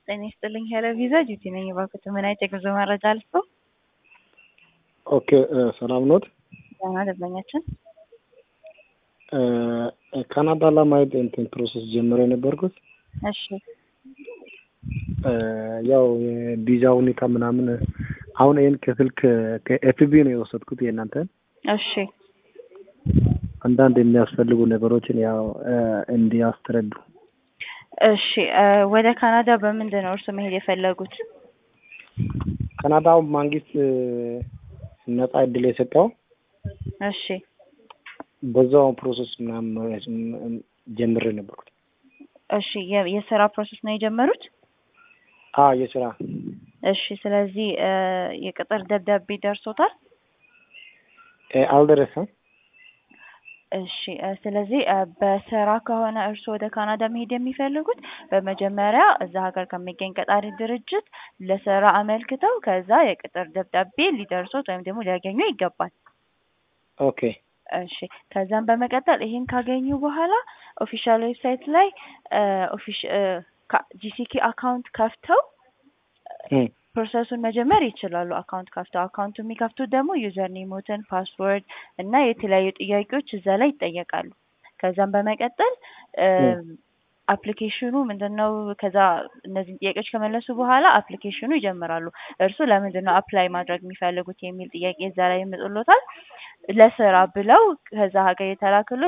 ጤና ይስጥልኝ ሄሎ ቪዛ ጁቲ ነኝ። እባክዎት ምን አይነት የጉዞ መረጃ ልስጦ? ኦኬ ሰላም ኖት? ደህና ደንበኛችን ካናዳ ለማየት እንትን ፕሮሰስ ጀምሮ የነበርኩት እሺ ያው የቪዛ ሁኔታ ምናምን አሁን ይህን ከስልክ ከኤፍቢ ነው የወሰድኩት የእናንተን እሺ አንዳንድ የሚያስፈልጉ ነገሮችን ያው እንዲያስተረዱ እሺ ወደ ካናዳ በምንድን ነው እርሱ መሄድ የፈለጉት? ካናዳው መንግስት ነጻ እድል የሰጠው እሺ በዛው ፕሮሰስ ምናምን ጀምሬ ነበርኩት። እሺ የ- የስራ ፕሮሰስ ነው የጀመሩት? አዎ የስራ እሺ ስለዚህ የቅጥር ደብዳቤ ደርሶታል? አልደረሰም። እሺ ስለዚህ በስራ ከሆነ እርስዎ ወደ ካናዳ መሄድ የሚፈልጉት በመጀመሪያ እዛ ሀገር ከሚገኝ ቀጣሪ ድርጅት ለስራ አመልክተው ከዛ የቅጥር ደብዳቤ ሊደርሶት ወይም ደግሞ ሊያገኙ ይገባል። ኦኬ እሺ ከዛም በመቀጠል ይሄን ካገኙ በኋላ ኦፊሻል ዌብሳይት ላይ ጂሲኪ አካውንት ከፍተው ፕሮሰሱን መጀመር ይችላሉ። አካውንት ከፍተው አካውንቱ የሚከፍቱት ደግሞ ዩዘር ኔሞትን፣ ፓስወርድ እና የተለያዩ ጥያቄዎች እዛ ላይ ይጠየቃሉ። ከዛም በመቀጠል አፕሊኬሽኑ ምንድን ነው? ከዛ እነዚህን ጥያቄዎች ከመለሱ በኋላ አፕሊኬሽኑ ይጀምራሉ። እርሱ ለምንድን ነው አፕላይ ማድረግ የሚፈልጉት የሚል ጥያቄ እዛ ላይ ይመጡሎታል። ለስራ ብለው ከዛ ሀገር የተላክሎ